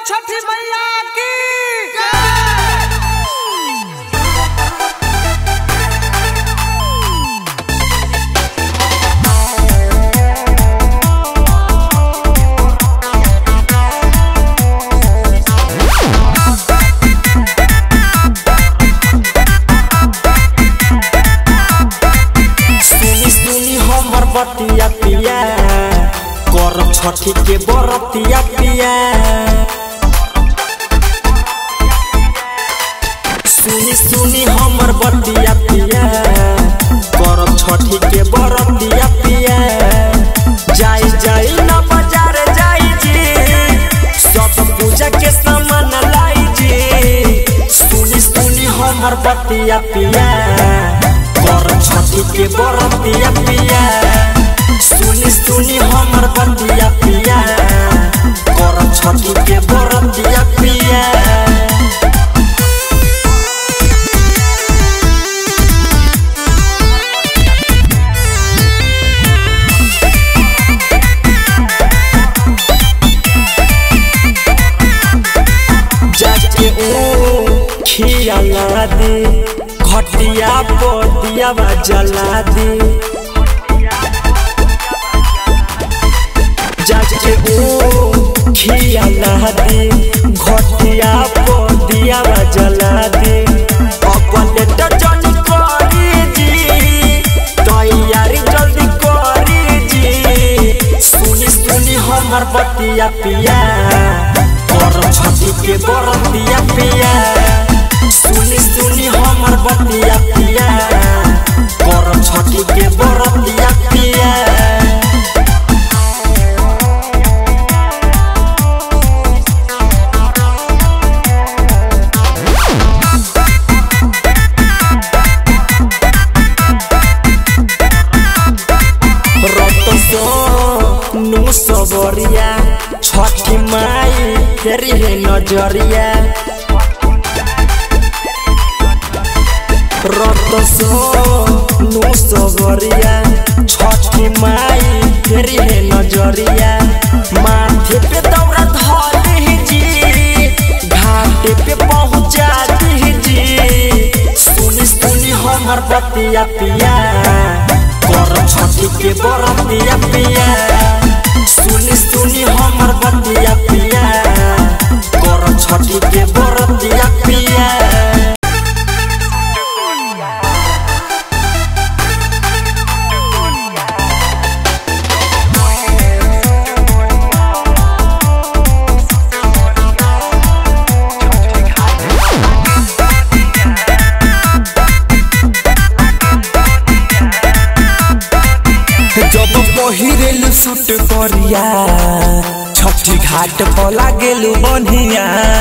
छठी मैया की सुनी सुनी हमर बतिया पिया कर छठी के बरतिया पिया सुनी सुनी हमर बतिया पिया कर छठी के बरतिया पिया जाई जाई ना बाजार जाई जी सब पूजा के सामान लाई जी सुनी सुनी हमर बतिया पिया कर छठी के बरतिया पिया सुनी सुनी हमर बतिया पिया कर छठी के बरतिया पिया जाके ओ खिया ला दे घटिया पोतिया जला दे जाके ओ खिया ला दे घटिया पोतिया जला दे अपने तो जनी करी जी तैयारी जल्दी करी जी सुनी सुनी हमर बतिया पिया कर छठी के बरतिया पिया सुनी सुनी हमर बतिया पिया कर छठी के बरतिया पिया रत सो नु सबरिया छठी माई तेरी है नजरिया रत सो नु सबरिया छठी माई तेरी है नजरिया माथे पे दौरा धली जी घाटे पे पहुंचा दी जी सुनी सुनी हमर बतिया पिया कर छठी के बरतिया पिया सुनी सुनी हमर बतिया पिया कर छठी के बरतिया पिया जब पहिरेलु सूट करिया छठी घाट पर लागेलु बनिया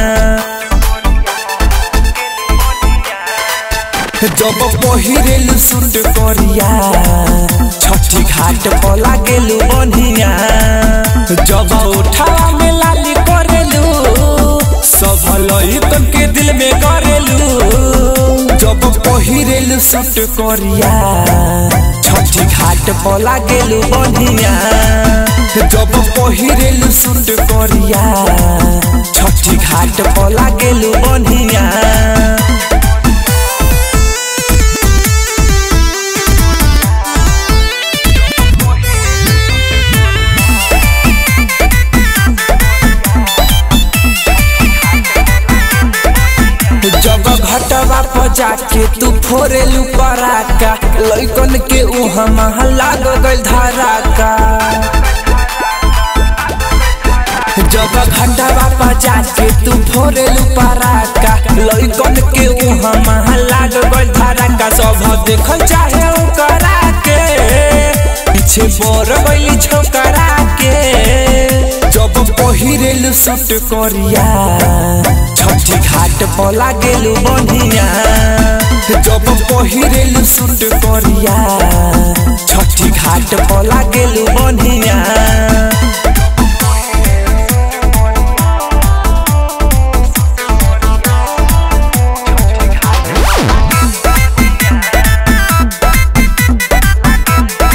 जब पहिरेलु सूट करिया छठी घाट पर लागेलु बनिया जब उठावा में लाली करेलु सब लइकन के दिल में करेलु जब पहिरेलु सूट करिया छठी घाट पर लागेलु बनिया जब पहिरेलु सूट करिया छठी घाट पर लागेलु बनिया जब घटवा पर जाके तू फोरेलू पराका लइकन के उहा महला गइल धराका जब घटवा पर जाके तू फोरेलू पराका लइकन के उहा महला गइल धराका सब देखल चाहे ओकरा के पीछे बोर गइली छोकरा के जब पहिरेलू सूट करिया छठी घाट पर लागेलु बनिया जब पहिरेलु सूट करिया छठी घाट पर लागेलु बनिया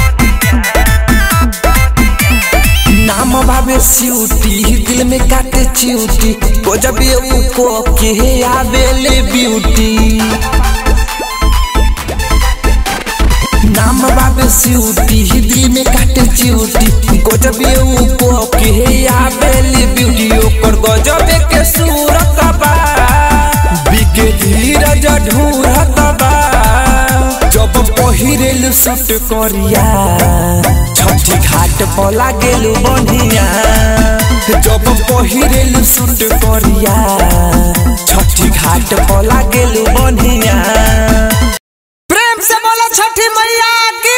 नाम बाबे सिउटी दिल में काटे चिउटी गजबे ऊको के आवेले ब्यूटी नाम बाबे सिउटी दिल में काटे चिउटी गजबे ऊको के आवेले ब्यूटी ओकर गजबे के सूरत बा बिके धीरज ढूरत बा जब पहिरेल सट करिया छठी घाट पर लागेल बनिया जब पहिरेल सुट करिया छठी घाट पर लागेल बनिया प्रेम से बोलो छठी मैया की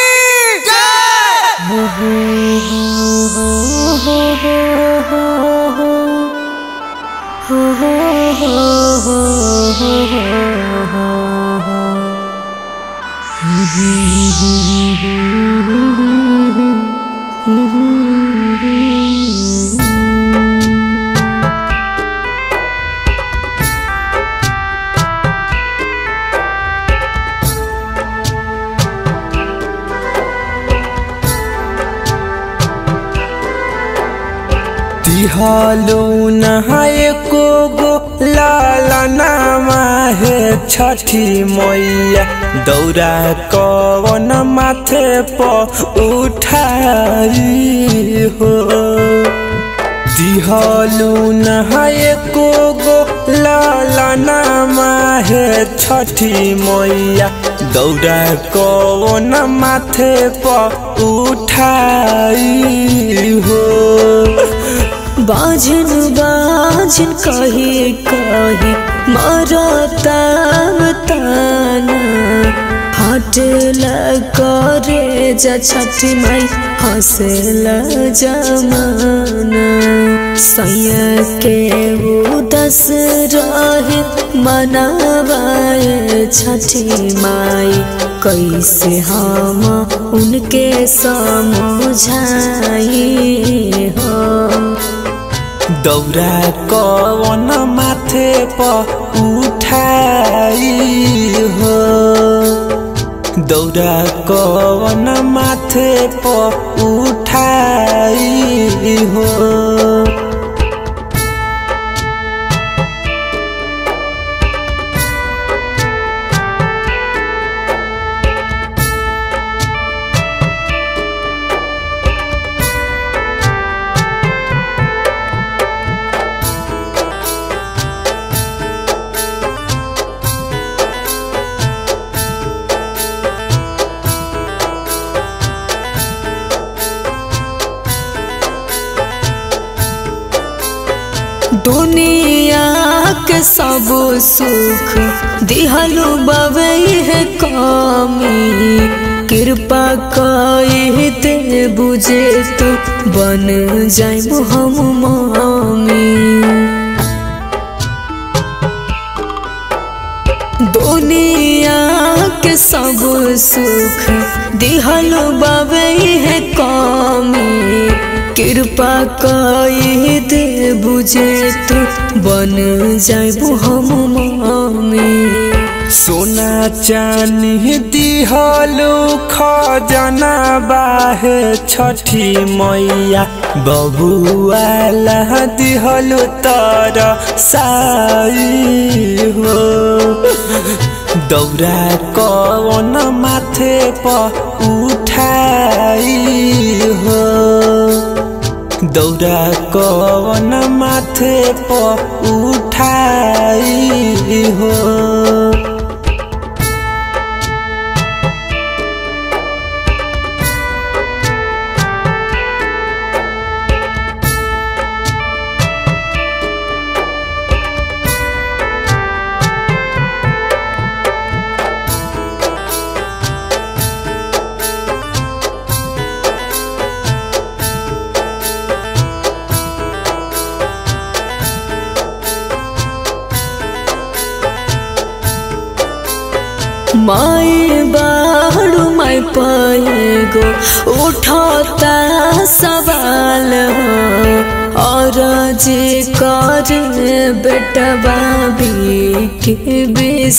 दिहलो नहाए को गो लाला नामा है छठी मैया दौरा कवन माथे पर उठाई हो दिहलू नहाए को गो लाला नामा है छठी मैया दौरा कवन माथे पर उठाई हो बाजन बाजन कही कही मरता ताना हट करे जा छठी माई हंसल जमाना सैया के उदस रहे मनावाए छठी माई कैसे हम उनके समझाई हम दौरा कवन माथे पर उठाई हो दौरा कवन माथे पर उठाई हो दुनिया के सब सुख दिहलु बवे है कमी कृपा कई ते बुझे तो बन जाए हम मामी दुनिया के सब सुख दिहलु बवे है कमी कृपा कई दे बुझे तो बन जाए हम मामी सोना चानी दिहलु खजना बाहे छठी मैया बबुआला दिहलु तर साई हो दौरा कवन माथे पर उठाई हो दौरा कवन माथे पर उठाई हो माई बाड़ू माई पाएगो उठाता सवाल हो और जे करे बेटा बाबी के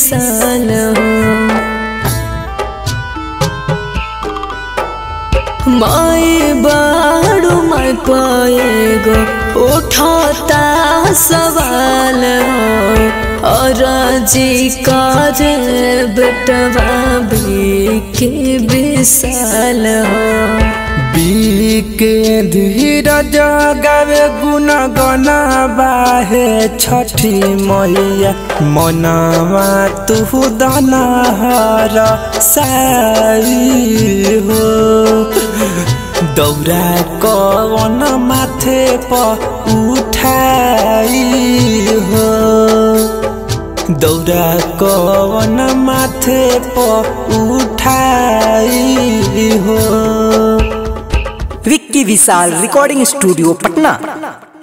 बेसाल हो माई बाड़ू माई पाएगो उठाता सवाल हो और जी करे बेटवा भी के विशाल हो बीके धीरज गावे गुण गना बाहे छठी मैया मनवा तू दनहर साई हो दौरा कवन माथे प उठाई हो दौरा कवन माथे प उठाई हो विक्की विशाल रिकॉर्डिंग स्टूडियो पटना